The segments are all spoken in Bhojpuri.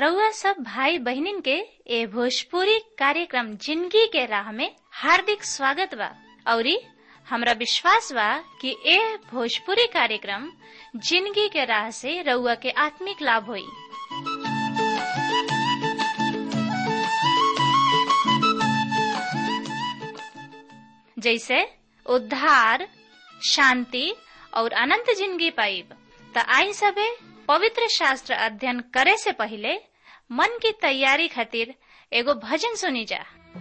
रउआ सब भाई बहिनीन के ए भोजपुरी कार्यक्रम जिंदगी के राह में हार्दिक स्वागत बा औरी हमरा विश्वास बा कि ए भोजपुरी कार्यक्रम जिंदगी के राह से रउआ के आत्मिक लाभ होई जैसे उद्धार शांति और अनंत जिंदगी पाइब त आई सबे पवित्र शास्त्र अध्ययन करे से पहले मन की तैयारी खातिर एगो भजन सुनी जा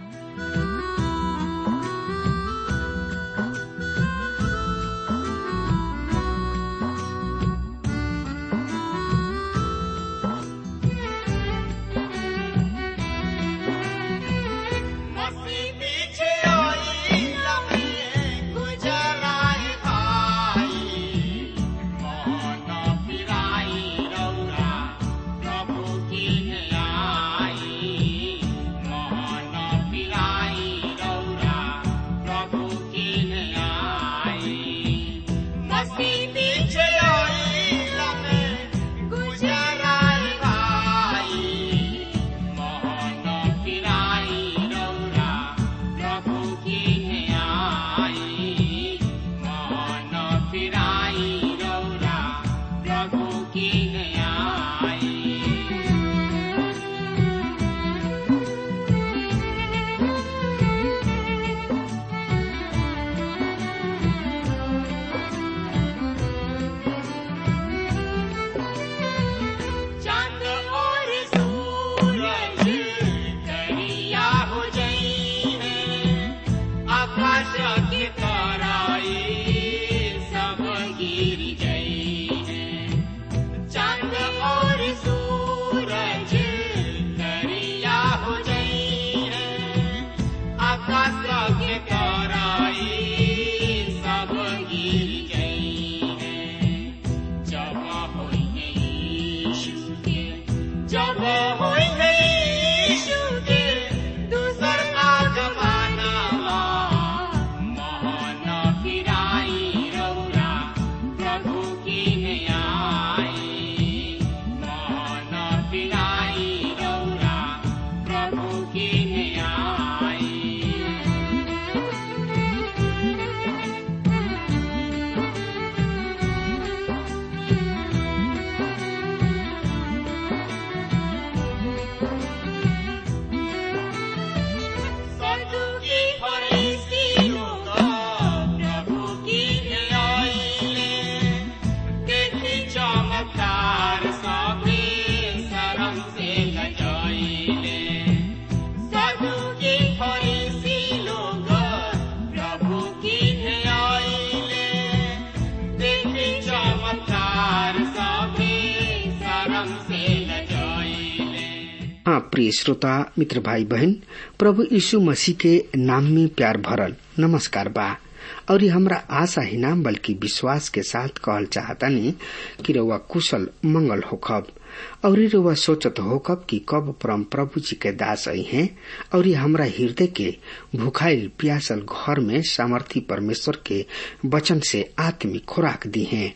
प्रिय श्रोता मित्र भाई बहन प्रभु यीशु मसीह के नाम में प्यार भरल नमस्कार बा और ये हमरा आशा ही नाम बल्कि विश्वास के साथ कहल चाहतानी कि रउआ कुशल मंगल होखब और रउआ सोचत होखब कि कब परम प्रभु जी के दास आई हैं और ये हमरा हृदय के भूखाइल प्यासल घर में सामर्थी परमेश्वर के वचन से आत्मिक खुराक दी हैं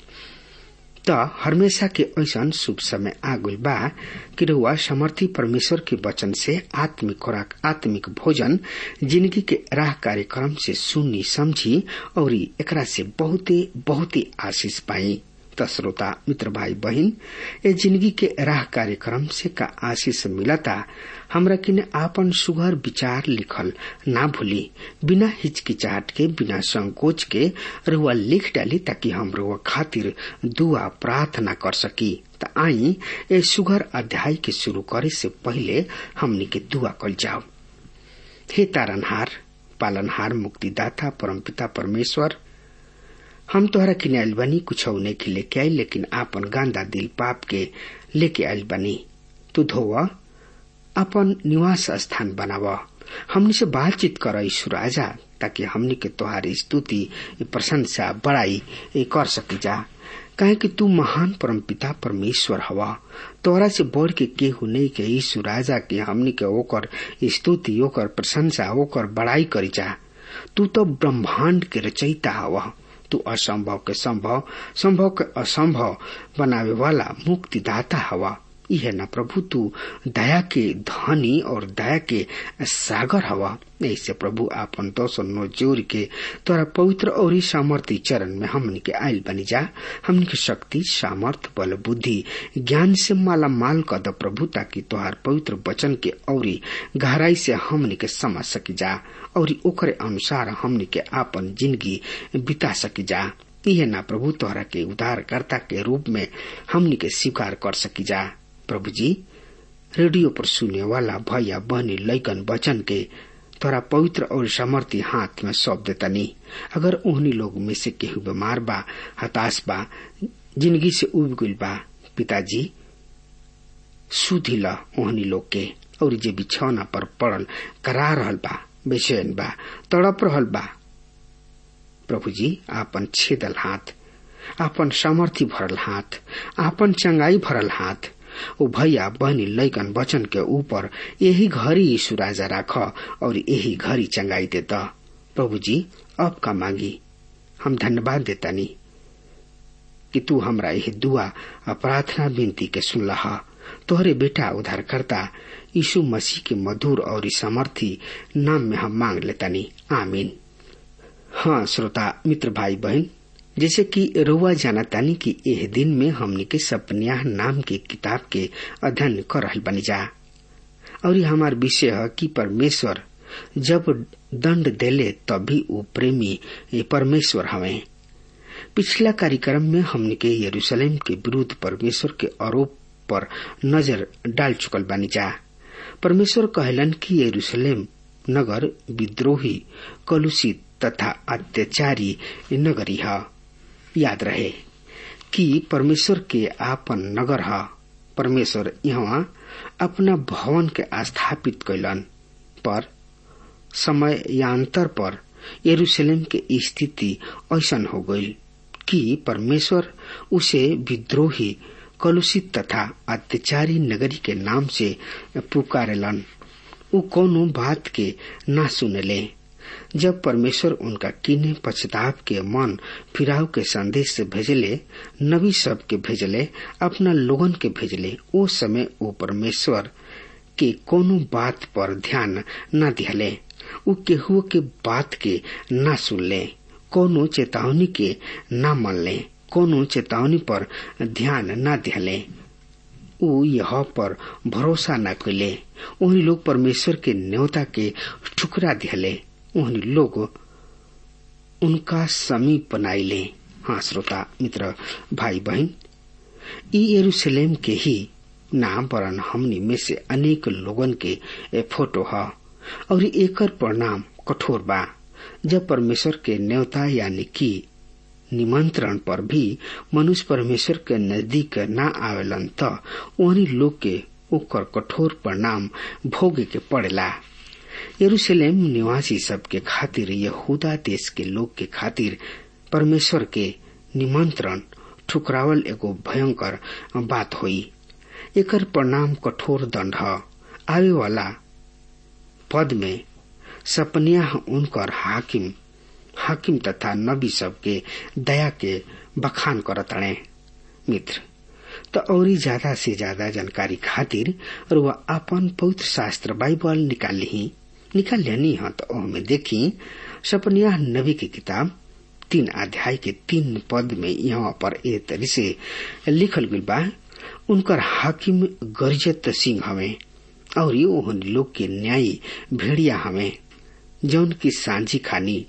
त हमेशा के ऐसा शुभ समय आगुल बा कि रउआ समर्थी परमेश्वर के वचन से आत्मिक खुराक आत्मिक भोजन जिंदगी के राह कार्यक्रम से सुननी समझी और एकरा से बहुते बहुते आशीष पाई त श्रोता मित्र भाई बहन ए जिंदगी के राह कार्यक्रम से का आशीष मिलता हमरा किने आपन सुघर विचार लिखल ना भूली बिना हिचकिचाहट के बिना संकोच के रुआ लिख डाली ताकि हम रुआ खातिर दुआ प्रार्थना कर सकी त आई ए सुघर अध्याय के शुरू करे से पहले हमनी के दुआ कल जाओ हे तारनहार पालनहार मुक्तिदाता परमपिता परमेश्वर हम तोहरा किने आयल बनी कुछ के लेके आई लेकिन आपन गांदा दिल पाप के लेके आयल बनी तू धोवा अपन निवास स्थान बनाव हमनी से बातचीत कर ईश्वर आजा ताकि हमनी के तोहारी स्तुति प्रशंसा बड़ाई कर सकी जा काहे कि तू महान परमपिता परमेश्वर हवा तोरा से बढ़ के केहू नहीं के ईश्वर राजा के हमनी के ओकर स्तुति ओकर प्रशंसा ओकर बड़ाई करी जा तू तो ब्रह्मांड के रचयिता हवा तू असंभव के संभव संभव के असंभव बनावे वाला मुक्तिदाता हवा यह न प्रभु तू दया के धनी और दया के सागर हवा ऐसे प्रभु आपन दोसर नो जोर के तोरा पवित्र और सामर्थ्य चरण में हमन के आयल बनी जा हमन के शक्ति सामर्थ बल बुद्धि ज्ञान से माला माल कर द प्रभु ताकि तोहार पवित्र वचन के औरी गहराई से हमन के समझ सकी जा और ओकरे अनुसार हमन के आपन जिंदगी बिता सकी जा यह ना प्रभु तोहरा के उद्धारकर्ता के रूप में हमनी के स्वीकार कर सकी जा प्रभु जी रेडियो पर सुने वाला भैया बहनी लैकन वचन के तोरा पवित्र और समर्थी हाथ में सौंप देतनी अगर उन्हीं लोग में से केहू बीमार बा हताश बा जिंदगी से उब गइल बा पिताजी सुधी ल ओहनी लोग के और जे बिछौना पर पड़ल करा रहल बा बेचैन बा तड़प रहल बा प्रभु जी आपन छेदल हाथ आपन सामर्थ्य भरल हाथ आपन चंगाई भरल हाथ ओ भैया बहनी लैकन वचन के ऊपर यही घड़ी यीशु राजा राख और यही घड़ी चंगाई देता प्रभु जी अब का मांगी हम धन्यवाद देतानी कि तू हमरा यही दुआ और प्रार्थना विनती के सुनला तोहरे बेटा उद्धारकर्ता यीशु मसीह के मधुर और समर्थी नाम में हम मांग लेतानी आमीन हाँ श्रोता मित्र भाई बहन जैसे कि रउआ जानतानी कि एह दिन में हमने के सपन्याह नाम के किताब के अध्ययन कर रहल बनी जा और ये हमार विषय है कि परमेश्वर जब दंड देले तभी वो प्रेमी परमेश्वर हवे पिछला कार्यक्रम में हमने के यरूशलेम के विरुद्ध परमेश्वर के आरोप पर नजर डाल चुकल बानी जा परमेश्वर कहलन कि यरूशलेम नगर विद्रोही कलुषित तथा अत्याचारी नगरी है याद रहे कि परमेश्वर के आपन नगर है परमेश्वर यहाँ अपना भवन के स्थापित कैलन पर समयांतर पर यरूशलेम के स्थिति ऐसन हो गई कि परमेश्वर उसे विद्रोही कलुषित तथा अत्याचारी नगरी के नाम से पुकारेलन उ कोनो बात के ना सुनले जब परमेश्वर उनका किन्ने पश्चाताप के मन फिराव के संदेश से भेजले नबी सब के भेजले अपना लोगन के भेजले ओ समय वो परमेश्वर के कोनो बात पर ध्यान न दिहले उ केहू के बात के न सुनले कोनो चेतावनी के न मनले कोनो चेतावनी पर ध्यान न दिहले उ यह पर भरोसा न कैले उन्हीं लोग परमेश्वर के न्योता के ठुकरा दिहले उन्हीं लोग उनका समीप बनाइले हाँ श्रोता मित्र भाई बहन ई यरूशलेम के ही नाम वरन हमनी में से अनेक लोगन के फोटो है और एकर परिणाम कठोर बा जब परमेश्वर के न्योता यानी कि निमंत्रण पर भी मनुष्य परमेश्वर के नजदीक न आवेलन त उन्हीं लोग के ओकर कठोर परिणाम भोगे के पड़ेला यरूशलेम निवासी सब के खातिर यहूदा देश के लोग के खातिर परमेश्वर के निमंत्रण ठुकरावल एगो भयंकर बात हुई एकर परिणाम कठोर दंड है आवे वाला पद में सपनिया उनकर हाकिम हाकिम तथा नबी सब के दया के बखान करतणे मित्र तो और ज्यादा से ज्यादा जानकारी खातिर और वह अपन पवित्र शास्त्र बाइबल निकाल ली निकाल लेनी है तो में देखी सपनिया नबी की किताब तीन अध्याय के तीन पद में यहाँ पर ए तरी से लिखल गई बा उनकर हाकिम गरिजत सिंह हवे और ओहन लोग के न्यायी भेड़िया हवे जौन की सांझी खानी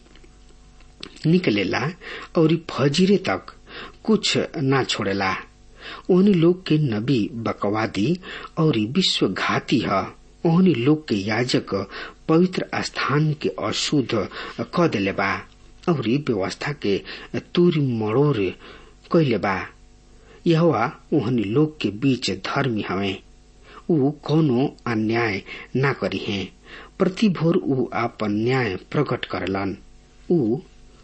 निकलेला और फजीरे तक कुछ ना छोड़ेला ओहनी लोग के नबी बकवादी और विश्वघाती है ओहनी लोग के याजक पवित्र स्थान के अशुद्ध क दिले बा और व्यवस्था के तूर मड़ोर कैले बा यह ओहनी लोग के बीच धर्मी हवे ऊ कोनो अन्याय ना करी है प्रति भोर ऊ आपन न्याय प्रकट करलन ऊ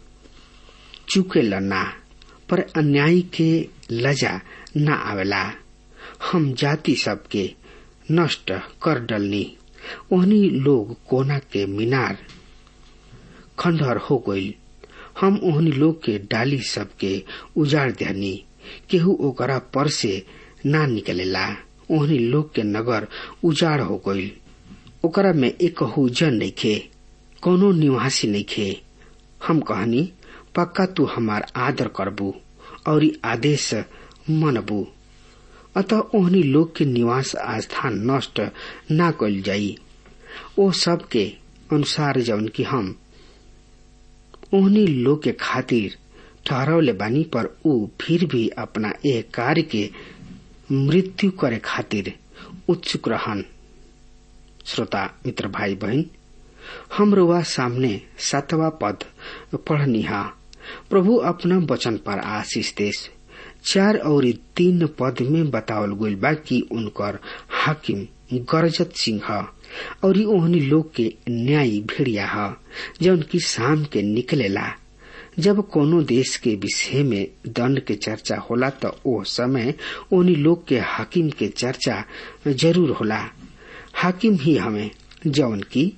चुकेलन ना पर अन्याय के लजा न आवेला हम जाति सबके नष्ट कर डलनी ओहनी लोग कोना के मीनार खंडहर हो गईल हम ओहनी लोग के डाली सबके उजाड़ दहनी केहू ओकरा पर से ना निकलेला ओहनी लोग के नगर उजाड़ हो गईल ओकरा में एक जन नइखे कोनो निवासी नइखे हम कहनी पक्का तू हमार आदर करबू और आदेश मनबू अतः ओहनी लोग के निवास स्थान नष्ट ना कल जाई ओ सब के अनुसार जौन की हम ओहनी लोग के खातिर ठहरवले बानी पर ऊ फिर भी अपना एक कार्य के मृत्यु करे खातिर उत्सुक रहन श्रोता मित्र भाई बहन हम रुआ सामने सातवा पद पढ़निहा प्रभु अपना वचन पर आशीष देश चार और तीन पद में बतावल गईल बा कि उनकर हाकिम गरजत सिंह और ओहनी लोग के न्यायी भेड़िया ह जौन की शाम के निकलेला जब कोनो देश के विषय में दंड के चर्चा होला तो ओ समय ओनी लोग के हाकिम के चर्चा जरूर होला हाकिम ही हमें जौन की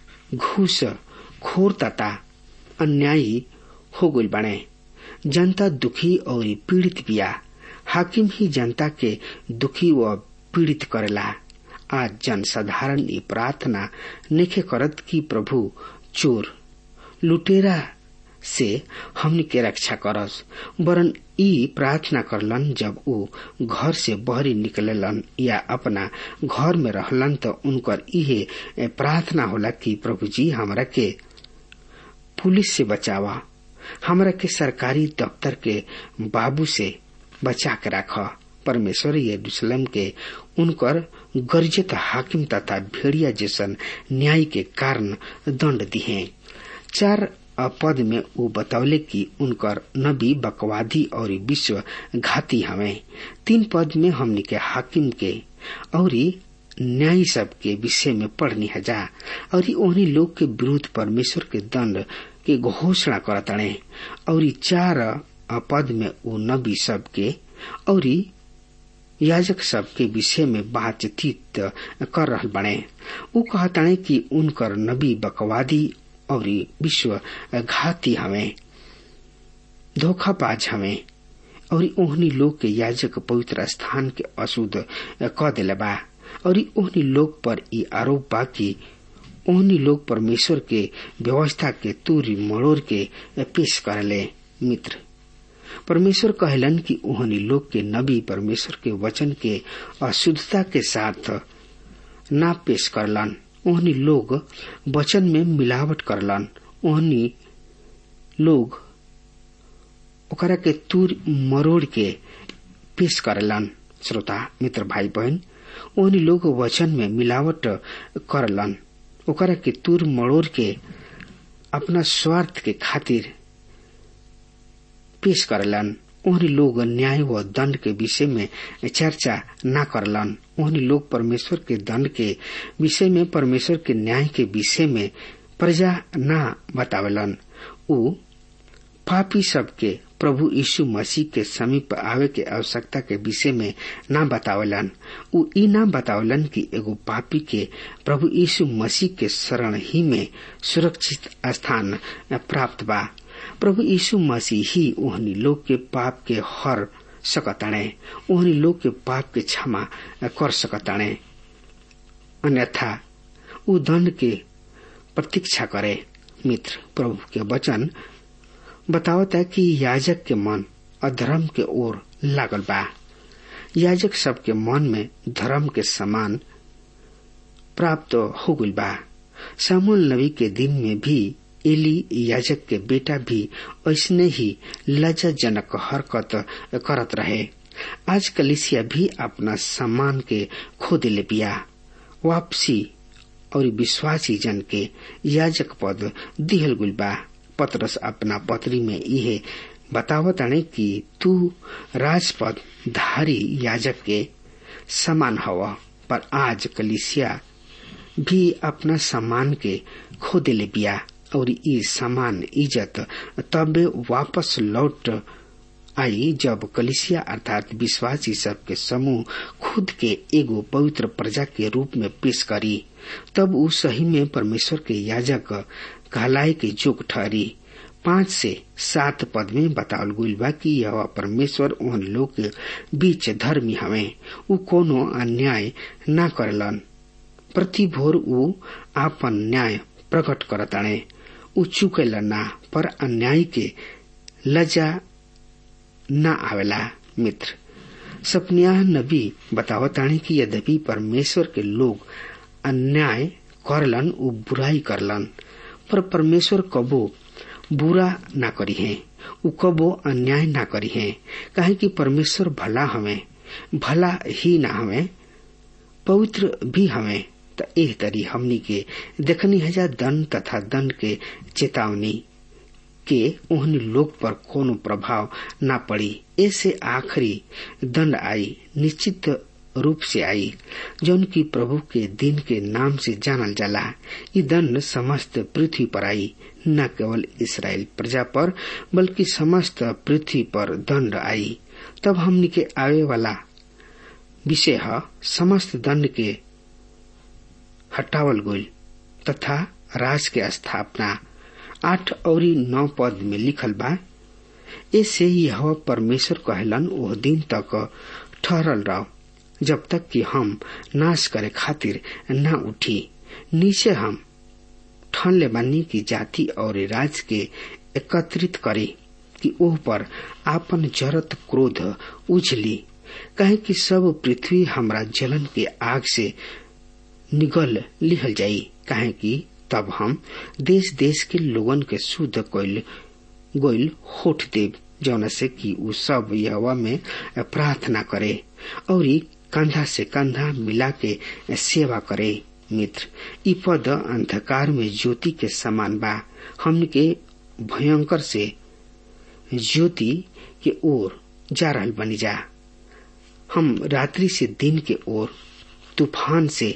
घूस खोर तथा अन्यायी हो गई बने जनता दुखी और पीड़ित बिया हाकिम ही जनता के दुखी व पीड़ित करेला आज जनसाधारण ये प्रार्थना नेखे करत की प्रभु चोर लुटेरा से हमनी के रक्षा करस वरन ई प्रार्थना करलन जब वो घर से बहरी निकललन या अपना घर में रहलन तो उनकर इहे प्रार्थना होला कि प्रभु जी हमरा के पुलिस से बचावा हमरा के सरकारी दफ्तर के बाबू से बचा के राख परमेश्वर यरूशलेम के उनकर गर्जित हाकिम तथा भेड़िया जैसन न्याय के कारण दंड दिए चार पद में वो बतौले कि उनकर नबी बकवादी और विश्व घाती हमें तीन पद में हमने के हाकिम के और न्याय सब के विषय में पढ़नी हजा और ओहनी लोग के विरुद्ध परमेश्वर के दंड के घोषणा करतणे और चार पद में वो नबी सब के और याजक सब के विषय में बातचीत कर रहा बने वो कहतणे कि उनकर नबी बकवादी और विश्व घाती हमें धोखाबाज हमें और ओहनी लोग के याजक पवित्र स्थान के अशुद्ध क दिले बा और ओहनी लोग पर ई आरोप बा कि ओहनी लोग परमेश्वर के व्यवस्था के तूरी मड़ोर के पेश करले मित्र परमेश्वर कहलन कि ओहनी लोग के नबी परमेश्वर के वचन के अशुद्धता के साथ ना पेश करलन ओहनी लोग वचन में मिलावट करलन ओहनी लोग ओकरा के तूर मरोड़ के पेश करलन श्रोता मित्र भाई बहन ओहनी लोग वचन में मिलावट करलन ओकरा के तूर मरोड़ के अपना स्वार्थ के खातिर पेश करलन ओहनी लोग न्याय व दंड के विषय में चर्चा न करलन ओहनी लोग परमेश्वर के दंड के विषय में परमेश्वर के न्याय के विषय में प्रजा न बतावलन उ पापी सबके प्रभु यीशु मसीह के समीप आवे के आवश्यकता के विषय में न बतावलन उ ई न बतावलन कि एगो पापी के प्रभु यीशु मसीह के शरण ही में सुरक्षित स्थान प्राप्त बा प्रभु यीशु मसीह ही ओहनी लोग के पाप के हर सकताणे ओहनी लोग के पाप के क्षमा कर सकताणे अन्यथा उ दंड के प्रतीक्षा करे मित्र प्रभु के वचन बतावता है कि याजक के मन अधर्म के ओर लागल बा याजक सबके मन में धर्म के समान प्राप्त हो गई बा सामुल नबी के दिन में भी एली याजक के बेटा भी ऐसने ही लज्जाजनक हरकत करत रहे आज कलिसिया भी अपना सम्मान के खो दिले बिया वापसी और विश्वासी जन के याजक पद दिहल गुल बा पत्रस अपना पत्री में यह बतावत अणे कि तू राजपद धारी याजक के समान हव पर आज कलिसिया भी अपना सम्मान के खो दिले बिया और ई समान इज्जत तबे वापस लौट आई जब कलिसिया अर्थात विश्वासी सब के समूह खुद के एगो पवित्र प्रजा के रूप में पेश करी तब उ सही में परमेश्वर के याजक कहलाए के जोग ठहरी पांच से सात पद में बतावल गईल बा कि यह परमेश्वर उन लोग के बीच धर्मी हवे उ कोनो अन्याय ना करलन प्रति भोर उ आपन न्याय प्रकट करताणे उ चुकेला ना पर अन्याय के लजा न आवेला मित्र सपनिया नबी बतावताणी कि यद्यपि परमेश्वर के लोग अन्याय करलन उ बुराई करलन पर परमेश्वर कबो बुरा ना करी है उ कबो अन्याय ना करी है काहे कि परमेश्वर भला हमें भला ही ना हमें पवित्र भी हमें त एह तरी हमनी के देखनी हजा दंड तथा दंड के चेतावनी के ओहनी लोग पर कोनो प्रभाव ना पड़ी ऐसे आखिरी दंड आई निश्चित रूप से आई जौन की प्रभु के दिन के नाम से जानल जाला ये दंड समस्त पृथ्वी पर आई न केवल इसराइल प्रजा पर बल्कि समस्त पृथ्वी पर दंड आई तब हमनी के आवे वाला विषय है समस्त दंड के हटावल गईल तथा राज के स्थापना आठ और नौ पद में लिखल बा ऐसे यह परमेश्वर कहलन ओह दिन तक ठहरल रहो जब तक कि हम नाश करे खातिर न उठी नीचे हम ठान ले बानी की जाति और राज के एकत्रित करे कि ओह पर आपन जरत क्रोध उछली कहे कि सब पृथ्वी हमरा जलन के आग से निगल लिहल जाई कहे कि तब हम देश देश के लोगन के शुद्ध कोइल गोइल होठ देव जौन से कि उ सब यहवा में प्रार्थना करे और कंधा से कंधा मिला के सेवा करे मित्र ई पद अंधकार में ज्योति के समान बा हमन के भयंकर से ज्योति के ओर जा रहल बनी जा हम रात्रि से दिन के ओर तूफान से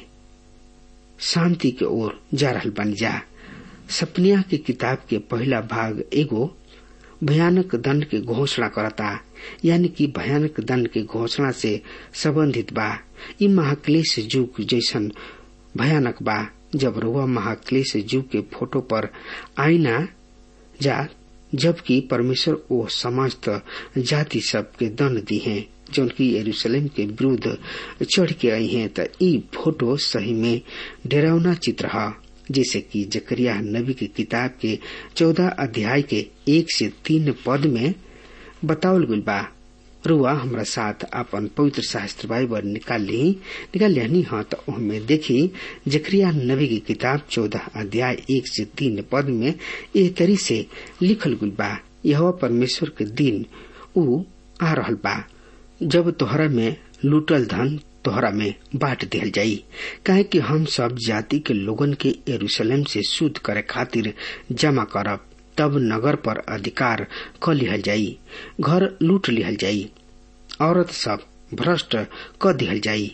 शांति के ओर जा रहल बन जा सपनिया की किताब के पहला भाग एगो भयानक दंड के घोषणा करता यानी कि भयानक दंड के घोषणा से संबंधित बा ई महाक्लेश युग जैसन भयानक बा जब रुआ महाक्लेश युग के फोटो पर आईना जा जबकि परमेश्वर ओ समस्त जाति सब के दंड दी है जौन की यरूशलेम के विरुद्ध चढ़ के आई हैं त ई फोटो सही में डरावना चित्र है जैसे कि जकरिया नबी की किताब के चौदह अध्याय के एक से तीन पद में बतावल गई बा रुआ हमरा साथ अपन पवित्र शास्त्र बाइबल निकाल ली निकाल लिहनी हाँ तो उनमें देखी जकरिया नबी की किताब चौदह अध्याय एक से तीन पद में एह तरी से लिखल गई बा यह परमेश्वर के दिन उ आ रहल बा जब तोहरा में लूटल धन तोहरा में बांट दिहल जाई काहे कि हम सब जाति के लोगन के यरूशलेम से शुद्ध करे खातिर जमा करब तब नगर पर अधिकार क लिहल जाई घर लूट लिहल जाई औरत सब भ्रष्ट क दिहल जाई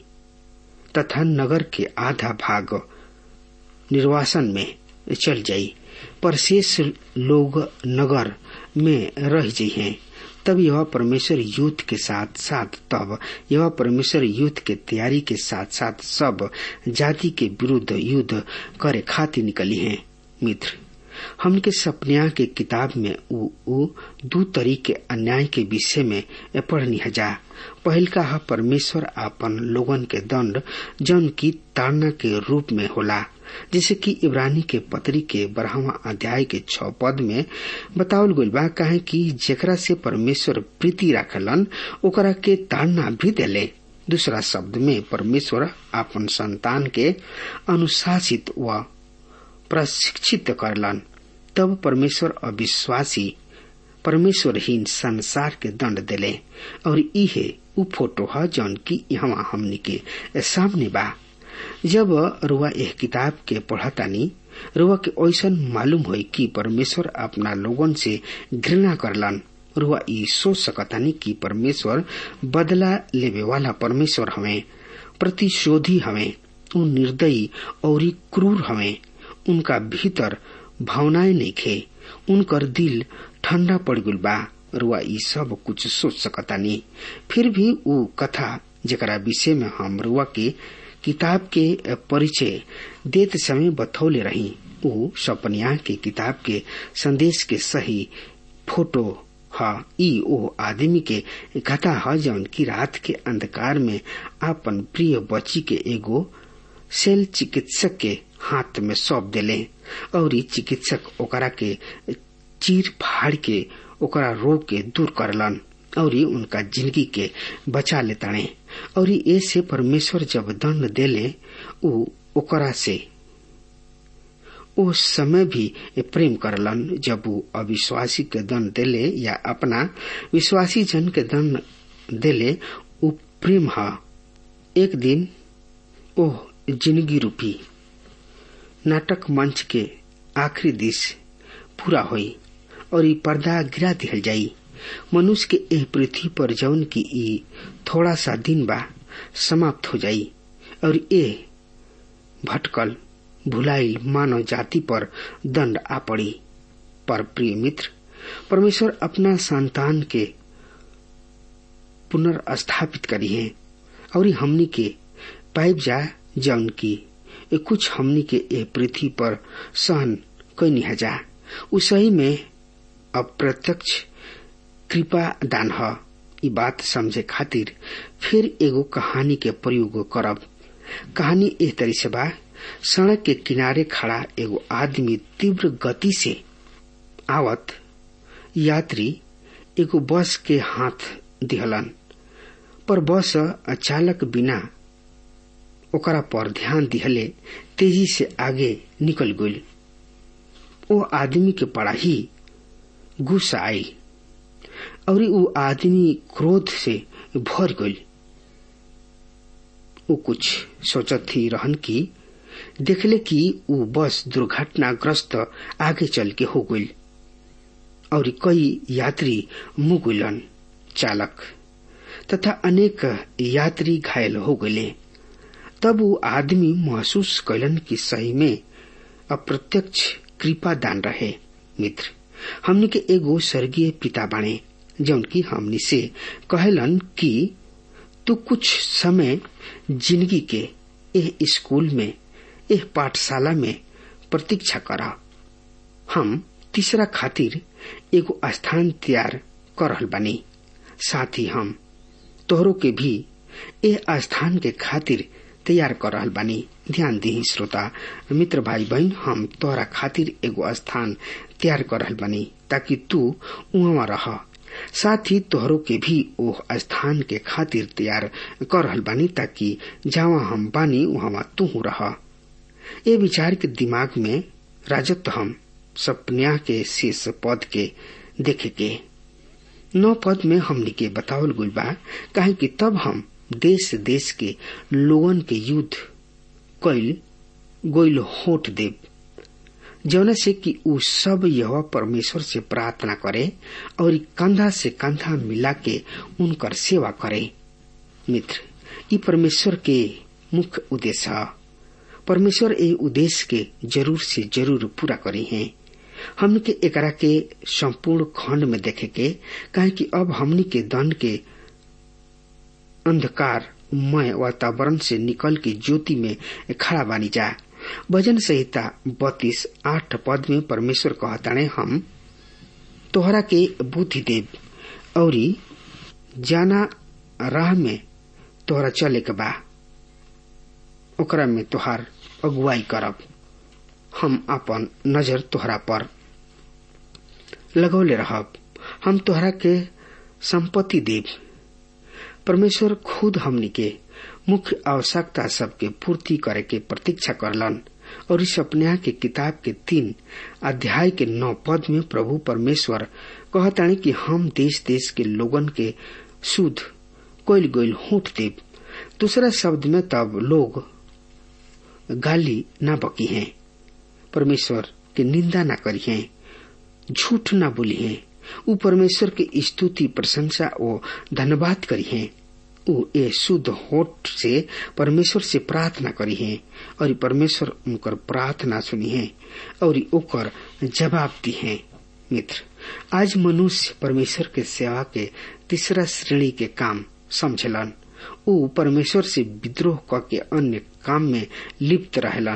तथा नगर के आधा भाग निर्वासन में चल जाई पर शेष लोग नगर में रह जाइए तब यह परमेश्वर युद्ध के साथ साथ तब यह परमेश्वर युद्ध के तैयारी के साथ साथ सब जाति के विरुद्ध युद्ध करे खातिर निकली हैं मित्र हमके सपनिया के किताब में उ, उ दू तरीके अन्याय के विषय में पढ़नी हजा पहल का है परमेश्वर आपन लोगन के दंड जन की ताड़ना के रूप में होला जैसे कि इब्रानी के पत्री के बारहवा अध्याय के छ पद में बतावल गइल बा काहे कि जेकरा से परमेश्वर प्रीति राखलन ओकरा के ताड़ना भी देले दूसरा शब्द में परमेश्वर आपन संतान के अनुशासित व प्रशिक्षित करलन तब परमेश्वर अविश्वासी परमेश्वरहीन संसार के दंड दिले और इहे उ फोटो है जौन की यहाँ हमनी के सामने बा जब रुआ यह किताब के पढ़तानी रुआ के ऐसन मालूम होई कि परमेश्वर अपना लोगन से घृणा करलन रुआ ई सोच सकतानी कि परमेश्वर बदला लेवे वाला परमेश्वर हमें प्रतिशोधी हमें उ निर्दयी और क्रूर हमें उनका भीतर भावनाएं नहीं खे उनकर दिल ठंडा पड़ गल बा रुआ ई सब कुछ सोच सकतानी फिर भी उ कथा जरा विषय में हम रुआ के किताब के परिचय देते समय बथौले रही ऊ सपनिया के किताब के संदेश के सही फोटो ह ई ओ आदमी के कथा ह जौन की रात के अंधकार में आपन प्रिय बच्ची के एगो सेल चिकित्सक के हाथ में सौंप देले और चिकित्सक ओकरा के चीर फाड़ के ओकरा रोग के दूर करलन और उनका जिंदगी के बचा लेताने और ऐसे परमेश्वर जब दंड देले ऊ ओकरा से उस समय भी प्रेम करलन जब वो अविश्वासी के दंड देले या अपना विश्वासी जन के दंड देले उ प्रेम ह एक दिन ओह जिंदगी रूपी नाटक मंच के आखिरी दिश पूरा होई और ई पर्दा गिरा दिहल जाई मनुष्य के एह पृथ्वी पर जौन की ई थोड़ा सा दिन बा समाप्त हो जाई और ए भटकल भुलाइल मानव जाति पर दंड आ पड़ी पर प्रिय मित्र परमेश्वर अपना संतान के पुनर्स्थापित करी है और हमनी के पाइप जा जौन की कुछ हमनी के ए पृथ्वी पर सहन कैनी हजा उसही में अप्रत्यक्ष कृपा दान ह ई बात समझे खातिर फिर एगो कहानी के प्रयोग करब कहानी एह तरी से बा सड़क के किनारे खड़ा एगो आदमी तीव्र गति से आवत यात्री एगो बस के हाथ दिहलन पर बस अचालक बिना ओकरा पर ध्यान दिहले तेजी से आगे निकल गई ओ आदमी के बड़ा ही गुस्सा आई और वो आदमी क्रोध से भर गई वो कुछ सोचत थी रहन की देखले कि वो बस दुर्घटनाग्रस्त आगे चल के हो गई और कई यात्री मुगुलन चालक तथा अनेक यात्री घायल हो गए तब वो आदमी महसूस कैलन कि सही में अप्रत्यक्ष कृपा दान रहे मित्र हमने के एगो स्वर्गीय पिता बाणे जौन की हमनी से कहलन कि तू कुछ समय जिंदगी के एह स्कूल में एह पाठशाला में प्रतीक्षा करा हम तीसरा खातिर एगो स्थान तैयार कर रहल बानी साथ ही हम तोहरों के भी एह स्थान के खातिर तैयार कर रहल बानी ध्यान दी श्रोता मित्र भाई बहन हम तोहरा खातिर एगो स्थान तैयार कर रहल बानी ताकि तू उहाँ रह साथ ही तोहरों के भी ओह स्थान के खातिर तैयार कर रहल बानी ताकि जहाँ हम बानी वहाँ तू रह ये विचार के दिमाग में राजत्व हम सपन्या के शेष पद के देखे के नौ पद में हमने के बतावल गुल बा काहे कि तब हम देश देश के लोगन के युद्ध कैल गोइल होठ देव जौना से कि उ सब यह परमेश्वर से प्रार्थना करे और कंधा से कंधा मिला के उनकर सेवा करे मित्र ई परमेश्वर के मुख्य उद्देश्य है परमेश्वर ए उद्देश्य के जरूर से जरूर पूरा करी है हमने के एकरा के संपूर्ण खंड में देखे के कहे कि अब हमनी के दंड के अंधकार मय वातावरण से निकल के ज्योति में खड़ा बानी जा भजन संहिता बत्तीस आठ पद में परमेश्वर कहताने हम तोहरा के बुद्धि देव और जाना राह में तोहरा चले के बा ओकरा में तोहार अगुवाई करब हम अपन नजर तोहरा पर लगौले रहब हम तोहरा के संपत्ति देव परमेश्वर खुद हमनी के मुख्य आवश्यकता सबके पूर्ति करे के प्रतीक्षा करलन और इस अपने के किताब के तीन अध्याय के नौ पद में प्रभु परमेश्वर कहतानी कि हम देश देश के लोगन के शुद्ध कोयल गोयल होठ देव दूसरा शब्द में तब लोग गाली ना बकी हैं परमेश्वर के निंदा ना करी हैं झूठ ना बोली हैं उ परमेश्वर के स्तुति प्रशंसा और धन्यवाद करी हैं उ ए शुद्ध होठ से परमेश्वर से प्रार्थना करी है और परमेश्वर उनकर प्रार्थना सुनी है और ओकर जवाब दी है मित्र आज मनुष्य परमेश्वर के सेवा के तीसरा श्रेणी के काम समझलन उ परमेश्वर से विद्रोह क के अन्य काम में लिप्त रहलन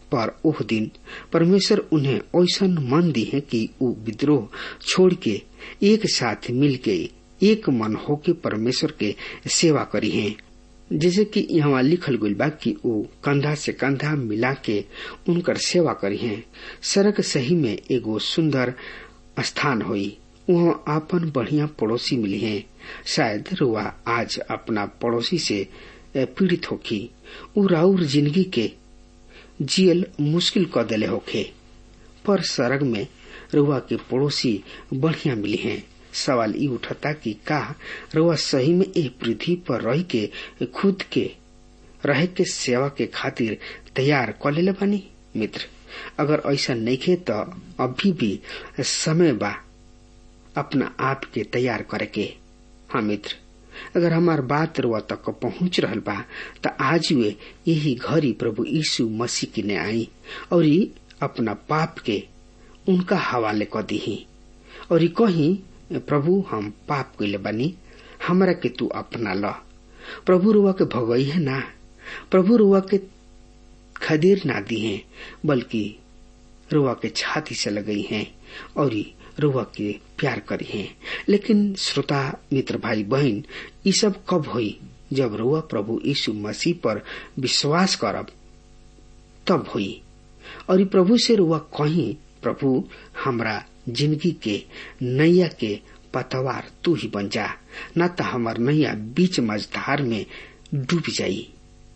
पर ओह दिन परमेश्वर उन्हें ऐसा मन दी है कि वो विद्रोह छोड़ के एक साथ मिल के एक मन होके परमेश्वर के सेवा करी है जैसे कि यहाँ लिखल गई बा कि वो कंधा से कंधा मिला के उनकर सेवा करी है सड़क सही में एगो सुंदर स्थान हुई वहाँ आपन बढ़िया पड़ोसी मिली है शायद रुआ आज अपना पड़ोसी से पीड़ित होखी उ राउर जिंदगी के जियल मुश्किल क दिले होखे पर सड़क में रुआ के पड़ोसी बढ़िया मिली है सवाल ई उठता कि का रुआ सही में ए पृथ्वी पर रह के खुद के रहे के सेवा के खातिर तैयार क ले बानी मित्र अगर ऐसा नहीं खे तो अभी भी समय बा अपना आप के तैयार करे के हाँ मित्र अगर हमार बात रुआ तक पहुंच रहल बा त आज वे यही घड़ी प्रभु यीशु मसीह की ने आई और अपना पाप के उनका हवाले क दी और कही प्रभु हम पाप कैले बानी हमरा के तू अपना ल प्रभु रुआ के भगई है ना प्रभु रुआ के खदेर ना दी है बल्कि रुआ के छाती से लगई है और रुआ के प्यार करी है लेकिन श्रोता मित्र भाई बहन ये सब कब हुई जब रुआ प्रभु यीशु मसीह पर विश्वास करब तब हुई और प्रभु से रुआ कहीं प्रभु हमरा जिंदगी के नैया के पतवार तू ही बन जा न तो हमार नैया बीच मझधार में डूब जाई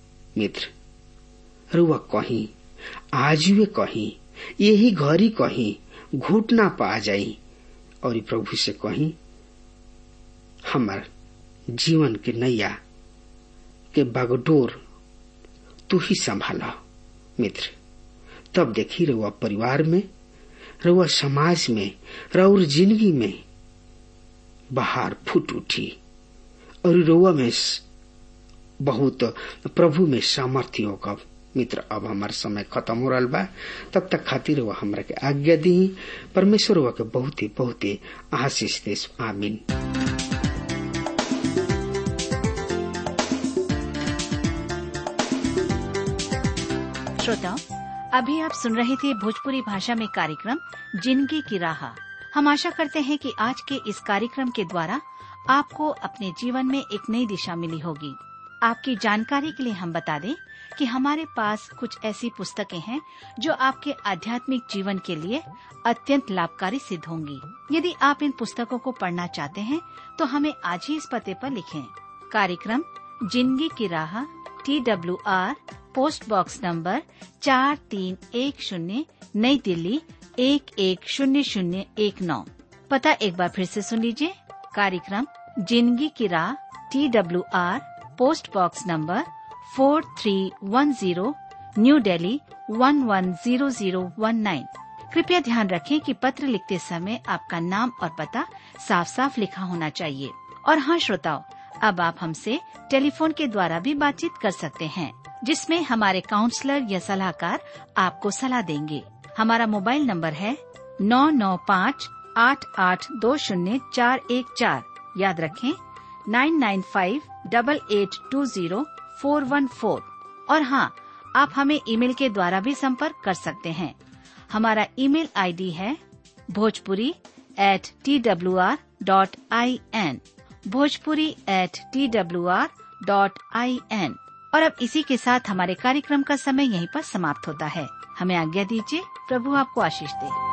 मित्र रुआ कहीं आजुए कहीं यही घड़ी कहीं घुटना पा जाई और प्रभु से कहीं हमार जीवन के नैया के बागडोर तू ही संभाला मित्र तब देखी रहुआ परिवार में रहुआ समाज में रउर जिंदगी में बाहर फूट उठी और रउआ में बहुत प्रभु में सामर्थ्य होगा मित्र अब हमार समय खत्म हो रहा बा तब तक खातिर वह हमरा के आज्ञा दी परमेश्वर वह के बहुत ही बहुत ही आशीष दे आमीन श्रोताओं अभी आप सुन रहे थे भोजपुरी भाषा में कार्यक्रम जिंदगी की राह हम आशा करते हैं कि आज के इस कार्यक्रम के द्वारा आपको अपने जीवन में एक नई दिशा मिली होगी आपकी जानकारी के लिए हम बता दें कि हमारे पास कुछ ऐसी पुस्तकें हैं जो आपके आध्यात्मिक जीवन के लिए अत्यंत लाभकारी सिद्ध होंगी यदि आप इन पुस्तकों को पढ़ना चाहते हैं तो हमें आज ही इस पते पर लिखें कार्यक्रम जिंदगी की राह T W R post box number चार तीन एक शून्य नई दिल्ली एक एक शून्य शून्य एक नौ पता एक बार फिर से सुन लीजिए कार्यक्रम जिंदगी की राह T W R post box number four three one zero new Delhi one one zero zero one nine कृपया ध्यान रखें कि पत्र लिखते समय आपका नाम और पता साफ साफ लिखा होना चाहिए और हाँ श्रोताओं अब आप हमसे टेलीफोन के द्वारा भी बातचीत कर सकते हैं जिसमें हमारे काउंसलर या सलाहकार आपको सलाह देंगे हमारा मोबाइल नंबर है नौ नौ पाँच आठ आठ दो शून्य चार एक चार याद रखें nine nine five double eight two zero four one four और हाँ आप हमें ईमेल के द्वारा भी संपर्क कर सकते हैं हमारा ईमेल आईडी है Bhojpuri at T W R dot I N Bhojpuri at T W R dot I N और अब इसी के साथ हमारे कार्यक्रम का समय यहीं पर समाप्त होता है हमें आज्ञा दीजिए प्रभु आपको आशीष दे